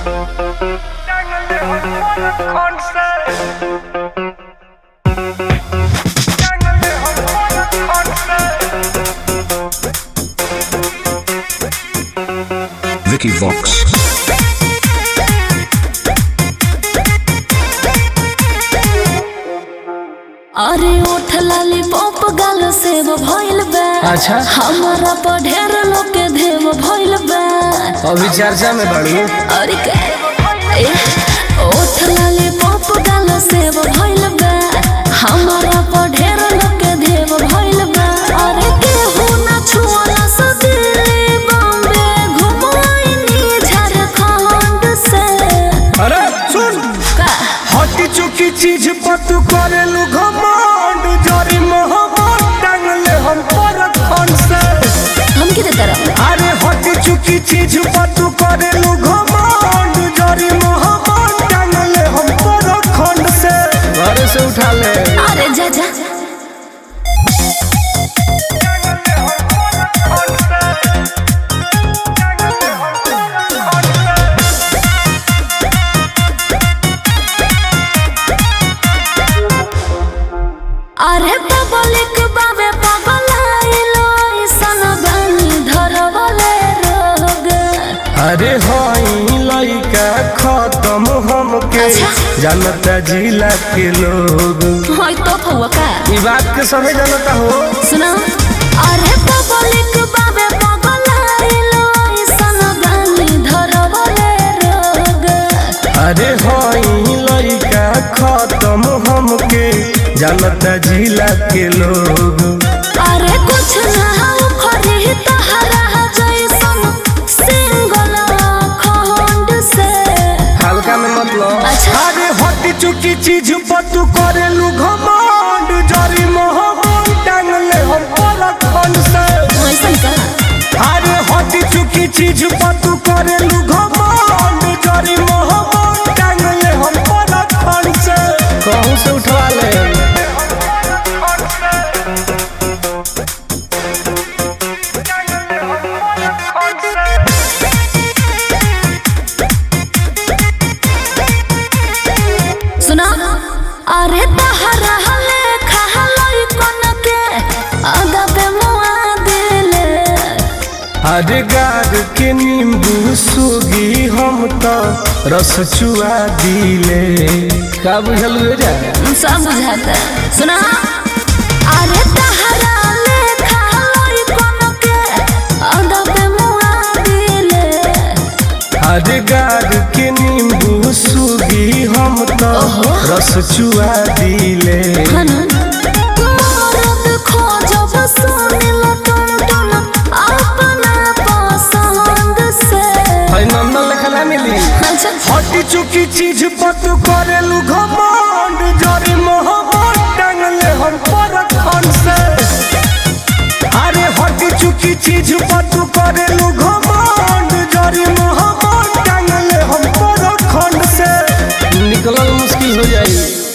Vicky Vox. अरे ओठ लाली पॉप गाल सेव भइल बा अच्छा। हमारा पर ढेर लोग के देव भइल बा अभी चर्चा में बढ़ू अरे के ए, ओठ लाली पॉप गाल सेव भइल बा हमारा पर ढेर लोग के देव भइल बा अरे केहू ना छुअला से दिल्ली बॉम्बे घुमाइनी झारखंड से अरे सुन का हटी चुकी चीज पर तू करेलू घमंड जरी मोहब्बत टांगले हम पर खन से हम किधर तरफ अरे हटी चुकी चीज पर तू करेलू घमंड जरी मोहब्बत टांगले हम पर खन से घर से उठा ले अरे जा जा अरे पब्लिक बाबे पगलाइलो ऐसन गानी धरवले रोग अरे हई लइका खत्म हमके अच्छा। जानता जिला के लोग होय तो फुआ का ई बात के सभी जानता हो सुना अरे पब्लिक बाबे पगलाइलो ऐसन गानी धरवले रोग अरे हई लइका खत्म हमके जानता जिला के लोग अरे कुछ ना खरी तहरा जैसन सिंगल खंड से हल्का में मतलब अच्छा। अरे हटी चुकी चीज पर तू करेलू घमंड जरी मोहब्बत टांगले हम पर खन से ऐसन का अरे हटी चुकी चीज पर तू करेलू घमंड जरी मोहब्बत टांगले हम पर खन से कहूँ से उठवा ले सुना अरे तहरा हले खहलई कोन के आगा पे मुआ दिले अरे गार के नींबू सुगी हम तो रस चुआ दिले का बुझल हुए जा सब बुझाता सुना अरे तहरा ले खहलई कोन के आगा पे मुआ दिले अरे गार के नींबू सुगी हम तो ओहो। रस चुआ दिले हनु मरद खोजब सुनिल टन टन अपना पसंद से भाई नंदन लेखा ना मिली अच्छा हटी चुकी चीज पर तू करेलू घमंड जरी मोहब्बत टांगले हम पर खन से अरे हटी चुकी चीज पर तू करेलू घमंड जरी मोहब्बत टांगले हम पर खन से निकलल मुश्किल हो जाई